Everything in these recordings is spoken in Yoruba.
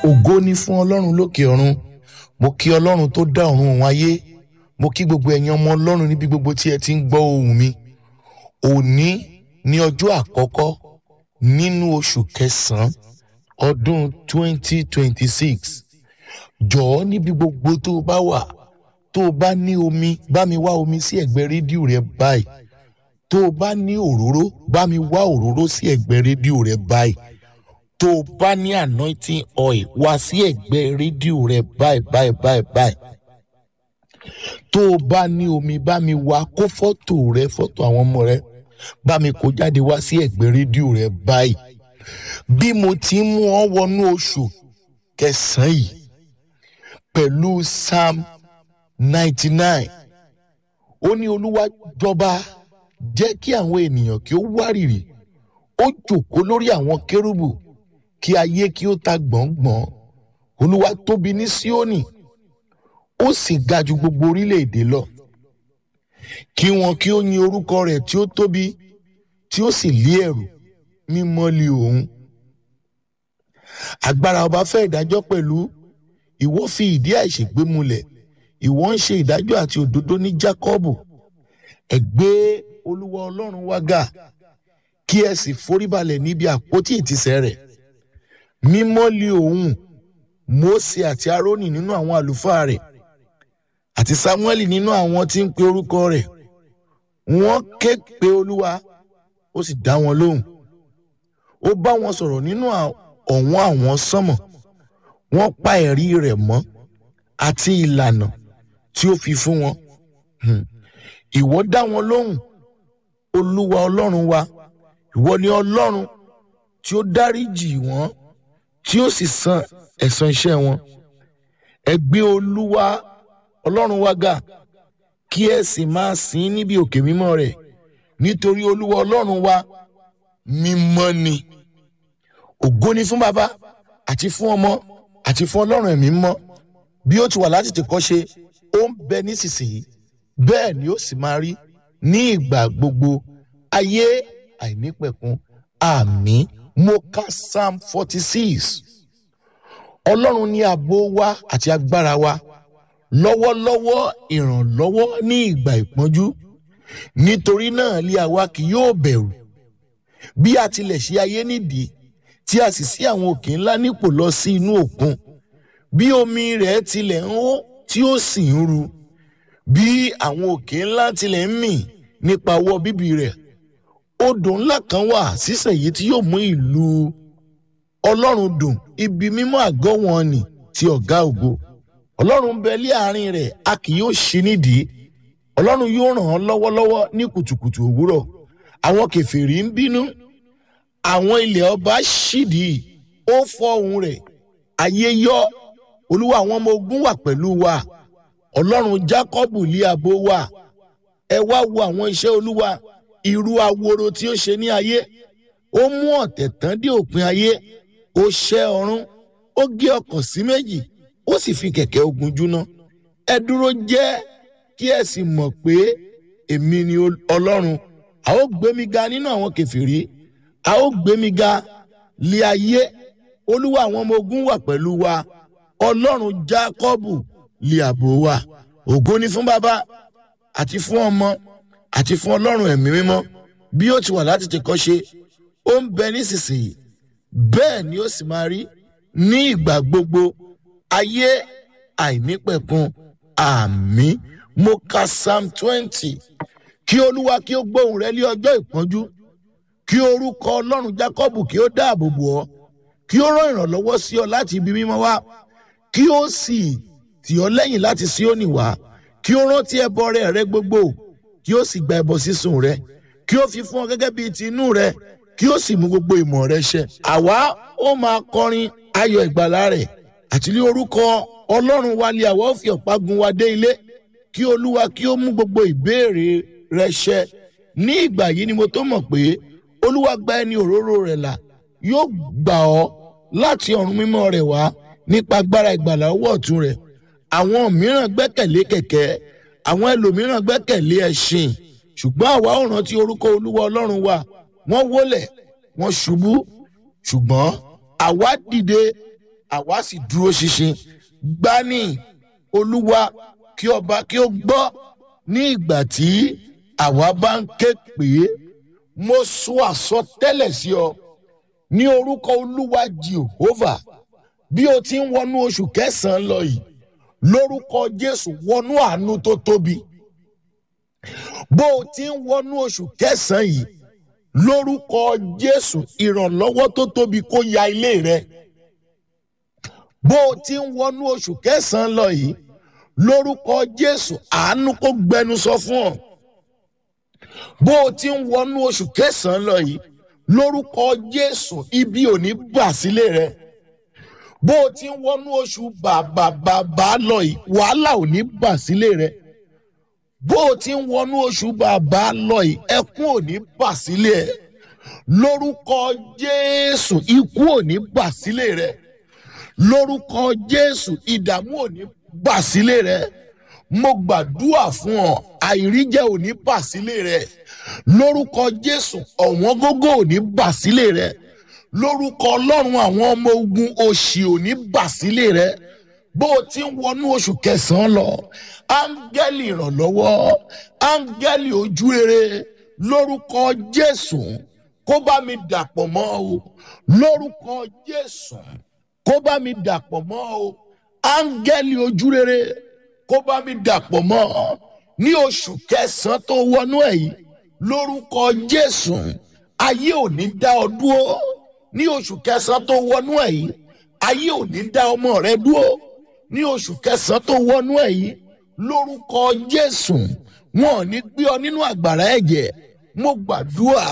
ògo ni fún ọlọ́run lókè ọ̀run mo kí ọlọ́run tó dá ọ̀run òun ayé mo kí gbogbo ẹ̀yin ọmọ ọlọ́run níbi gbogbo tí ẹ ti ń gbọ́ ohùn mi òní ní ọjọ́ àkọ́kọ́ nínú oṣù kẹsàn-án ọdún 2026 jọ̀ọ́ níbi gbogbo tó o bá wà tó o bá ní omi bá mi wá omi sí ẹ̀gbẹ́ rédíò rẹ báyìí tó o bá ní òróró bá mi wá òróró sí ẹ̀gbẹ́ rédíò rẹ báyìí tó o bá ní anointing oil wá sí ẹ̀gbẹ́ rédíò rẹ báyìí báyìí báyìí báyìí tó o bá ní omi bá mi wá kó fọ́tò rẹ fọ́tò àwọn ọmọ rẹ bá mi kó jáde wá sí ẹ̀gbẹ́ rédíò rẹ báyìí bí mo ti ń mú ọ wọnú oṣù kẹsàn-án yìí pẹ̀lú psalm ninety nine ó ní olúwa jọba jẹ́ kí àwọn ènìyàn kí ó wárìrì ó jòkó lórí àwọn kérúbù kí ayé kí ó ta gbọ̀ngbọ̀n olúwa tóbi ní síónì ó sì ga ju gbogbo orílẹ̀-èdè lọ kí wọn kí ó yin orúkọ rẹ̀ tí ó tóbi tí ó sì lé ẹ̀rù mímọ́ li òun agbára ọba fẹ́ ìdájọ́ pẹ̀lú ìwọ fi ìdí àìṣègbè múlẹ̀ ìwọ ń ṣe ìdájọ́ àti òdodo ní Jákọ́bù ẹ gbé olúwa ọlọ́run wá ga kí ẹ sì foríbalẹ̀ níbi àpótí ìtìsẹ̀ rẹ̀ mímọ́ li òun Mósè àti Árónì nínú àwọn àlùfáà rẹ̀ àti Sámúẹ́lì nínú àwọn tí ń pe orúkọ rẹ̀ wọ́n ké pe olúwa ó sì dá wọn lóhùn ó bá wọn sọ̀rọ̀ nínú ọ̀wọ́n àwọn sánmọ̀ wọ́n pa ẹ̀rí rẹ̀ mọ́ àti ìlànà tí ó fi fún wọn ìwọ dá wọn lóhùn olúwa ọlọ́run wa ìwọ ni ọlọ́run tí ó dáríjì wọ́n tí ó sì san ẹ̀san iṣẹ́ wọn ẹ gbé olúwa ọlọ́run wa ga kí ẹ sì máa sìn níbi òkè mímọ́ rẹ̀ nítorí olúwa ọlọ́run wa mímọ́ ni ògo ni fún baba àti fún ọmọ àti fún ọlọ́run ẹ̀mí mọ́ bí ó ti wà láti tìkọ́ ṣe ó ń bẹ nísinsìnyí bẹ́ẹ̀ ni ó sì máa rí ní ìgbà gbogbo ayé àìnípẹ̀kun àmín mo ka psalm forty six ọlọ́run ní ààbò wa àti agbára wa lọ́wọ́lọ́wọ́ ìrànlọ́wọ́ ní ìgbà ìpọ́njú nítorí náà lé àwa kì yóò bẹ̀rù bí a tilẹ̀ ṣe ayé nídìí tí a sì sí àwọn òkè ńlá nípò lọ sí inú òkun bí omi rẹ̀ tilẹ̀ ń hó tí ó sì ń ru bí àwọn òkè ńlá tilẹ̀ ń mì nípa ọwọ́ bíbí rẹ̀ odò ńlá kan wà sísẹ̀ yìí tí yóò mú ìlú ọlọ́run dùn ibi mímọ́ àgọ́ wọn nì ti ọ̀gá ògo ọlọ́run bẹ lé àárín rẹ̀ a kì yóò ṣí nídìí ọlọ́run yóò ràn án lọ́wọ́lọ́wọ́ ní kùtùkùtù òwúrọ̀ àwọn kèfèrí ń bínú àwọn ilẹ̀ ọba ṣídìí ó fọ́ ohùn rẹ̀ ayé yọ olúwa àwọn ọmọ ogun wà pẹ̀lú wa ọlọ́run jákọ́bù lé àbò wa ẹ wá wo àwọn iṣẹ́ olúwa irú aworo tí ó ṣe ní ayé ó mú ọ̀tẹ̀ tán dé òpin ayé ó ṣẹ́ ọ̀run ó gé ọkọ̀ sí méjì ó sì fi kẹ̀kẹ́ ogun júná ẹ dúró jẹ́ kí ẹ sì mọ̀ pé èmi ni ọlọ́run a ó gbé mi ga nínú àwọn kèfèrí a ó gbé mi ga lé ayé olúwa àwọn ọmọ ogun wà pẹ̀lú wa ọlọ́run jákọ́bù lé ààbò wa ògo ni fún bàbá àti fún ọmọ àti fún ọlọ́run ẹ̀mí mímọ́ bí ó ti wà láti tẹ̀kọ́ ṣe ó ń bẹ nísinsìnyí bẹ́ẹ̀ ni ó sì máa rí ní ìgbà gbogbo ayé àìnípẹ̀kun àmín mo ka psalm twenty kí olúwa kí ó gbóhùn rẹ lé ọjọ́ ìpọ́njú kí orúkọ ọlọ́run jákọ́bù kí ó dáàbò bò ọ́ kí ó rán ìrànlọ́wọ́ sí ọ láti ibi mímọ́ wá kí ó sì tì ọ́ lẹ́yìn láti Síónì wá kí ó rántí ẹbọ rẹ rẹ gbogbo kí ó sì gba ẹbọ sísun rẹ kí ó fi fún ọ gẹ́gẹ́ bíi ti inú rẹ kí ó sì mú gbogbo ìmọ̀ rẹ ṣẹ. àwa ó máa kọrin ayọ̀ ìgbàlà rẹ̀ àti ní orúkọ ọlọ́run wa lé àwa ó fi ọ̀pá gun wa dé ilé kí olúwa kí ó mú gbogbo ìbéèrè rẹ ṣẹ. ní ìgbà yìí ni mo tó mọ̀ pé olúwa gba ẹni òróró rẹ̀ là yóò gbà ọ́ láti ọ̀run mímọ́ rẹ̀ wá nípa agbára ìgbàlà ọwọ́ ọ̀tún rẹ̀ àwọn mìíràn gbẹ́kẹ̀lé kẹ̀kẹ́ àwọn ẹlòmíràn gbẹ́kẹ̀lé ẹṣin ṣùgbọ́n àwa ò rántí orúkọ olúwa ọlọ́run wa wọ́n wólẹ̀ wọ́n ṣubú ṣùgbọ́n àwa dìde àwa sì dúró ṣinṣin gbani olúwa kí ọba kí ó gbọ́ ní ìgbà tí àwa bá ń ké pé mo sọ àsọtẹ́lẹ̀ sí ọ ní orúkọ olúwa jehovah bí o ti ń wọnú oṣù kẹsànán lọ yìí lórúkọ jésù wọnú àánú tó tóbi bó o ti ń wọnú oṣù kẹsànán yìí lórúkọ jésù ìrànlọ́wọ́ tó tóbi kó ya ilé rẹ bó o ti ń wọnú oṣù kẹsànán lọ yìí lórúkọ jésù àánú kó gbẹnu sọ fún ọ bó o ti ń wọnú oṣù kẹsànán lọ yìí lórúkọ jésù ibi ò ní bà sílé rẹ bó o ti ń wọnú oṣù bàbàbàbà lọ yìí wàhálà ò ní bà sílé rẹ bó o ti ń wọnú oṣù bàbá lọ yìí ẹkún ò ní bà sílé ẹ lórúkọ jésù ikú ò ní bà sílé rẹ lórúkọ jésù ìdààmú ò ní bà sílé rẹ mo gbàdúrà fún ọ àìríjẹ ò ní bà sílé rẹ lórúkọ jésù ọ̀wọ́n gógó ò ní bà sílé rẹ lórúkọ ọlọ́run àwọn ọmọ ogun òṣì ò ní bà sílé rẹ bó o ti ń wọnú oṣù kẹsàn-án lọ áńgẹ́lì ìrànlọ́wọ́ áńgẹ́lì ojú rere lórúkọ jésù kó bá mi dàpọ̀ mọ́ o lórúkọ jésù kó bá mi dàpọ̀ mọ́ o áńgẹ́lì ojú rere kó bá mi dàpọ̀ mọ́ ọ ní oṣù kẹsàn-án tó wọnú ẹ̀ yìí lórúkọ jésù ayé ò ní dá ọ dúró ní oṣù kẹsàn-án tó wọnú ẹ̀ yìí ayé ò ní dá ọmọ rẹ dúró ní oṣù kẹsàn-án tó wọnú ẹ̀ yìí lórúkọ jésù wọn ò ní gbé ọ nínú àgbàrá ẹ̀jẹ̀ mo gbàdúrà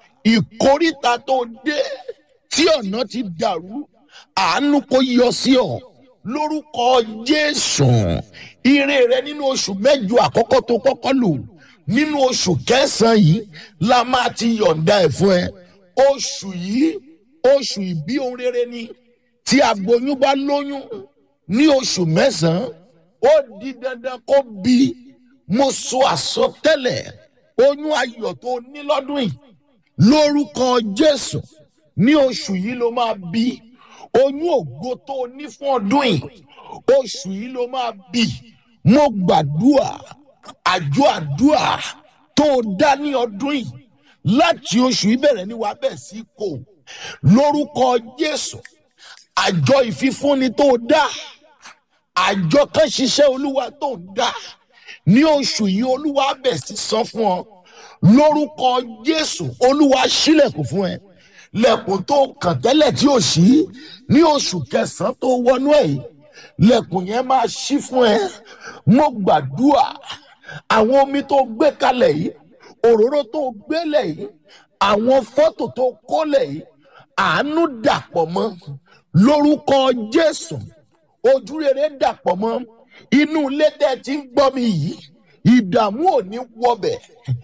ìkóríta tó dé tí ọ̀nà ti dàrú àánú kó yọ sí ọ lórúkọ jésù ire rẹ nínú oṣù mẹ́jọ àkọ́kọ́ tó kọ́kọ́ lò nínú oṣù kẹsàn-án yìí la máa ti yọ̀ǹda ẹ̀ fún ẹ oṣù yìí oṣù ìbí ohun rere ni tí aboyún bá lóyún ní oṣù mẹ́sàn-án ó di dandan kó bí mo sọ àsọtẹ́lẹ̀ oyún ayọ̀ tó ní lọ́dún yìí lórúkọ jésù ní oṣù yìí ló máa bí oyún ògo tó ní fún ọdún yìí oṣù yìí ló máa bí mo gbàdúrà àjọ àdúrà tó dá ní ọdún yìí láti oṣù yìí bẹ̀rẹ̀ ní wàá bẹ̀ sí kò lórúkọ jésù àjọ ìfífúnni tó dá àjọ kan ṣiṣẹ́ olúwa tó ń dá ní oṣù yìí olúwa bẹ̀ sí san fún ọ lórúkọ jésù olúwa ṣílẹ̀kùn fún ẹ lẹ̀kùn tó kàn tẹ́lẹ̀ tí ò ṣí ní oṣù kẹsàn-án tó wọnú ẹ̀ yìí lẹ̀kùn yẹn máa ṣí fún ẹ mo gbàdúrà àwọn omi tó gbé kalẹ̀ yìí òróró tó gbélẹ̀ yìí àwọn fọ́tò tó kólẹ̀ yìí àánú dàpọ̀ mọ́ lórúkọ jésù ojú rere dàpọ̀ mọ́ inú ilé tẹ́ ti ń gbọ́ mi yìí ìdààmú ò ní wọbẹ̀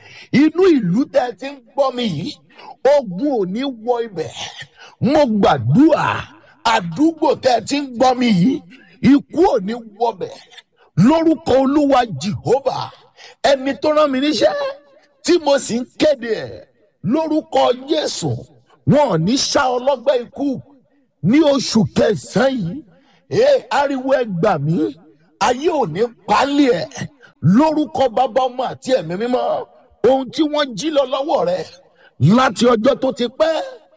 inú ìlú tẹ́ ti ń gbọ́ mi yìí ogun ò ní wọ ibẹ̀ mo gbàdúrà àdúgbò tẹ́ ti ń gbọ́ mi yìí ikú ò ní wọbẹ̀ lórúkọ olúwa jehovah ẹni tó rán mi níṣẹ́ tí mo sì ń kéde ẹ̀ lórúkọ jésù wọn ò ní ṣá ọlọ́gbẹ́ ikú ní oṣù kẹsàn-án yìí ee ariwo ẹ gbà mí ayé ò ní pálí ẹ lórúkọ bàbá ọmọ àti ẹ̀mí mímọ́ ohun tí wọ́n jí lọ lọ́wọ́ rẹ láti ọjọ́ tó ti pẹ́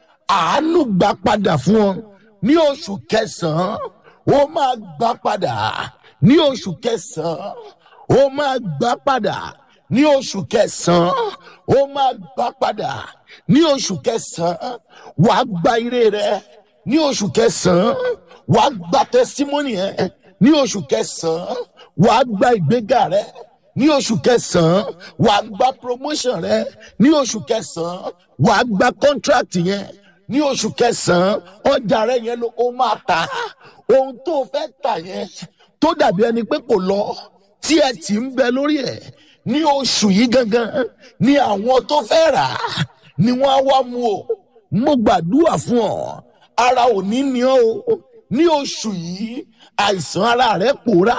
àánú gbà padà fún ọ ní oṣù kẹsàn-án ó máa gbà padà ní oṣù kẹsàn-án ó máa gbà padà ní oṣù kẹsàn-án ó máa gbà padà ní oṣù kẹsàn-án wàá gba ire rẹ ní oṣù kẹsàn-án wàá gba tẹsímọ́nì ẹ ní oṣù kẹsàn-án wàá gba ìgbéga rẹ ní oṣù kẹsàn-án wàá gba promotion rẹ ní oṣù kẹsàn-án wàá gba contract yẹn ní oṣù kẹsàn-án ọjà rẹ yẹn ló ó máa tà ohun tó fẹ́ tà yẹn tó dàbí ẹni pé kò lọ tí ẹ ti ń bẹ lórí ẹ ní oṣù yìí gangan ni àwọn tó fẹ́ rà á ni wọ́n á wá mú o mo gbàdúrà fún ọ ara ò ní ní ọ o ní oṣù yìí àìsàn ara rẹ pòórá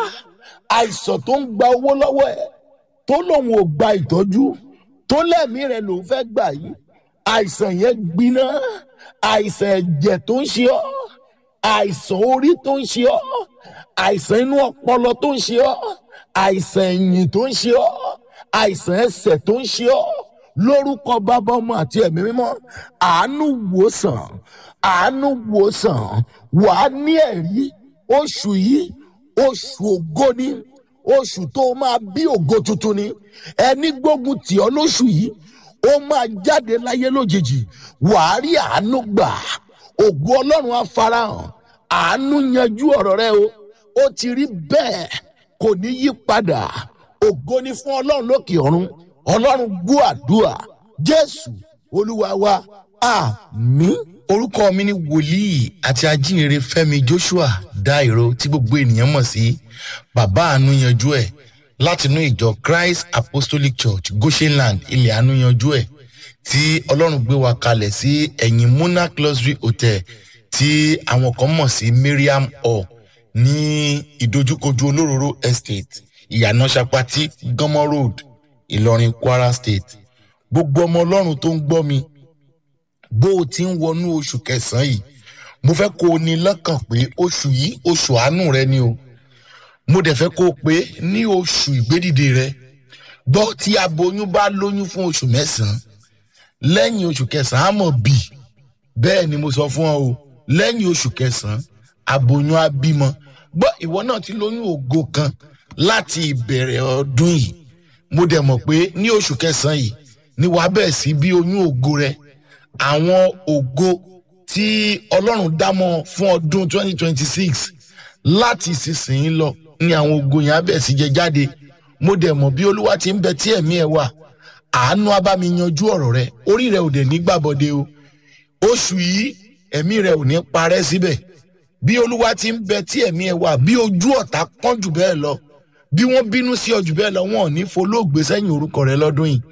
àìsàn tó ń gba owó lọ́wọ́ ẹ tó lòun ò gba ìtọ́jú tó lẹ́mí rẹ lòun fẹ́ gbà yìí àìsàn yẹn gbiná àìsàn ẹ̀jẹ̀ tó ń ṣe ọ́ àìsàn orí tó ń ṣe ọ́ àìsàn inú ọpọlọ tó ń ṣe ọ́ àìsàn ẹ̀yìn tó ń ṣe ọ́ àìsàn ẹsẹ̀ tó ń ṣe ọ́ lórúkọ bàbá ọmọ àti ẹ̀mí mímọ́ àánú wòsàn àánú wòsàn wàá ní ẹ̀rí oṣù yìí oṣù ògo ni oṣù tó máa bí ògo tuntun ni ẹni gbógun tì ọ́ lóṣù yìí ó máa jáde láyé lójijì wàá rí àánú gbà ògo ọlọ́run á farahàn àánú yanjú ọ̀rọ̀ rẹ o ó ti rí bẹ́ẹ̀ kò ní yí padà ògo ni fún ọlọ́run lókè ọ̀run ọlọ́run gbọ́ àdúrà jésù olúwa wa àmín. orúkọ mi ni wòlíì àti ajínrere fẹmi joshua dairo tí gbogbo ènìyàn mọ̀ sí bàbá àánú yanjú ẹ̀ látinú ìjọ christ apostolic church goshenland ilẹ̀ àánú yanjú ẹ̀ tí ọlọ́run gbé wa kalẹ̀ sí ẹ̀yìn monarch luxury hotel tí àwọn kan mọ̀ sí mariam hall ní ìdojúkojú olóróró estate ìyànà sapati gánmọ road ìlọrin kwara state gbogbo ọmọ ọlọ́run tó ń gbọ́ mi bó o ti ń wọnú oṣù kẹsàn-án yìí mo fẹ́ kó o ní lọ́kàn pé oṣù yìí oṣù àánú rẹ ni o mo dẹ̀ fẹ́ kó o pé ní oṣù ìgbédìde rẹ gbọ́ tí aboyún bá lóyún fún oṣù mẹ́sàn-án lẹ́yìn oṣù kẹsàn-án á mọ̀ bì bẹ́ẹ̀ ni mo sọ fún ọ o lẹ́yìn oṣù kẹsàn-án aboyún á bímọ gbọ́ ìwọ náà ti lóyún ògo kan láti ìbẹ̀rẹ̀ ọdún yìí mo dẹ̀ mọ̀ pé ní oṣù kẹsàn-án yìí ni wàá bẹ̀rẹ̀ sí bí oyún ògo rẹ àwọn ògo tí ọlọ́run dámọ̀ fún ọdún 2026 láti ìsinsìnyí lọ ni àwọn ògo yẹn á bẹ̀rẹ̀ sí jẹ jáde mo dẹ̀ mọ̀ bí olúwa ti ń bẹ tí ẹ̀mí ẹ̀ wà àánú á bá mi yanjú ọ̀rọ̀ rẹ orí rẹ ò dẹ̀ ní gbàbọ̀dé o oṣù yìí ẹ̀mí rẹ ò ní parẹ́ síbẹ̀ bí olúwa ti ń bẹ tí ẹ̀mí ẹ̀ wà bí ojú ọ̀tá pọ́n jù bẹ́ẹ̀ lọ bí wọ́n bínú sí ọ jù bẹ́ẹ̀ lọ wọn ò ní folóògbé sẹ́yìn orúkọ rẹ lọ́dún yìí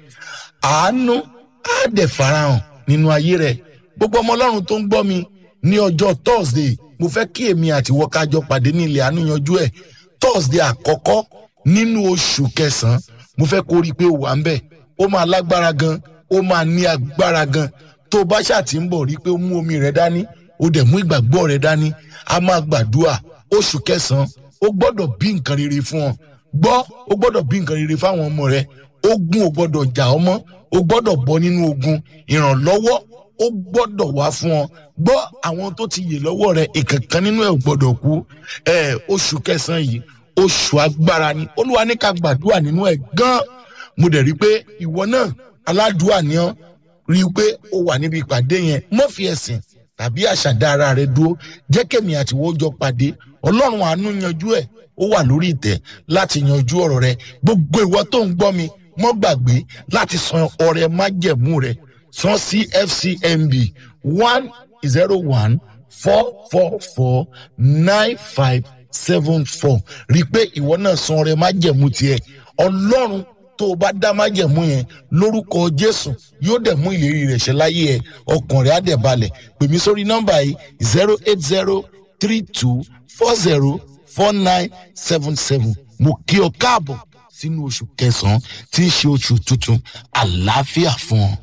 àánú á dẹ̀ farahàn nínú ayé rẹ gbogbo ọmọ ọlọ́run tó ń gbọ́ mi ní ọjọ́ thursday mo fẹ́ kí èmi àti wọ́kájọ pàdé ní ilẹ̀ àánú yanjú ẹ̀ thursday àkọ́kọ́ nínú oṣù kẹsàn-án mo fẹ́ kó rí i pé ó wà ń bẹ̀ ó máa lágbára gan ó máa ní agbára gan tó o bá ṣàtì ń bọ̀ rí i pé ó mú omi rẹ dání ó dẹ̀ mú ìgbàgbọ́ rẹ dání a máa gbàdúrà oṣù kẹsàn-án ó gbọ́dọ̀ bí nǹkan rere fún ọ gbọ́ ó gbọ́dọ̀ bí nǹkan rere fáwọn ọmọ rẹ ogun ò gbọ́dọ̀ jà ọmọ ó gbọ́dọ̀ bọ́ nínú ogun ìrànlọ́wọ́ ó gbọ́dọ̀ wá fún ọ gbọ́ àwọn tó ti yè lọ́wọ́ rẹ ìkankan nínú ẹ̀ ò gbọ́dọ̀ kú ẹ̀ oṣù kẹsàn-án yìí oṣù agbára ni olúwa ní ká gbàdúrà nínú ẹ̀ gan mo dẹ̀ rí i pé ìwọ náà aládùúà ni ọ́ rí i pé ó wà níbi ìpàdé yẹn mọ́ fi ẹ̀sìn tàbí àṣàdá ara rẹ dúró jẹ́ kẹ́mi àtiwọ́ jọ pàdé ọlọ́run àánú yanjú ẹ̀ ó wà lórí ìtẹ́ láti yanjú ọ̀rọ̀ rẹ gbogbo ìwọ tó ń gbọ́ mi mọ́ gbàgbé láti san ọrẹ májẹ̀mú rẹ san sí fcmb one zero one four four four nine five seven four rí i pé ìwọ náà san ọrẹ májẹ̀mú tiẹ̀ ọlọ́run tó o bá dá májẹ̀mú yẹn lórúkọ jésù yóò dẹ̀ mú ìlérí rẹ̀ ṣe láyé ẹ ọkàn rẹ̀ á dẹ̀ balẹ̀ pè mí sórí nọ́mbà yìí zero eight zero three two four zero four nine seven seven mo kí ọ káàbọ̀ sínú oṣù kẹsàn-án tí ń ṣe oṣù tuntun àlàáfíà fún ọ.